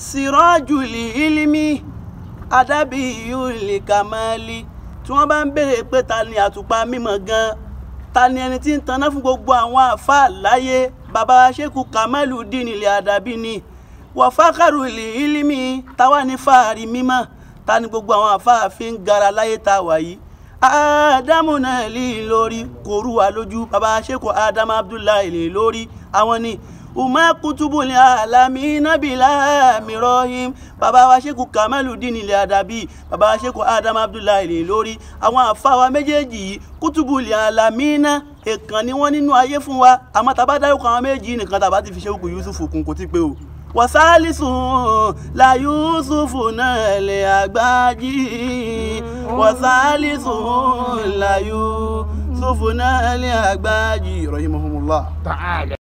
sirajuli ilimi adabi yuli kamali tí wọ́n bá ń béèrè pé ta ni àtùpà mímọ̀ gan ta ni ẹni tí ń taná fún gbogbo àwọn àáfàá láyé bàbá sheku kamalu dínilẹ adabi ni wàfákàrù ilé ilimi táwa ní fàárì mímọ́ ta ni gbogbo àwọn àáfàá fi ń gara láyé tá a wà yìí ádámù náà lè lórí kò rú wa lójú bàbá sheku ádámù abdullahi lè lórí àwọn ni umar kutubu ni alami nabila mirohim bàbá wa sheku kamalu dínilẹ adabi bàbá wa sheku ádámù abdullahi lè lórí àwọn àáfàá wa méjèèjì yìí kutubu ni alami náà èèkàn ni wọ́n nínú ayé fún wa àmọ́ tàbá dárúkọ àwọn méjì nìkan tàbá ti fi ṣe òkú yusufu kún kò tí pé o wasalisun la yusufu náà lè àgbájí wasalisun la yusufu náà lè àgbájí rahimahumullah. تعالى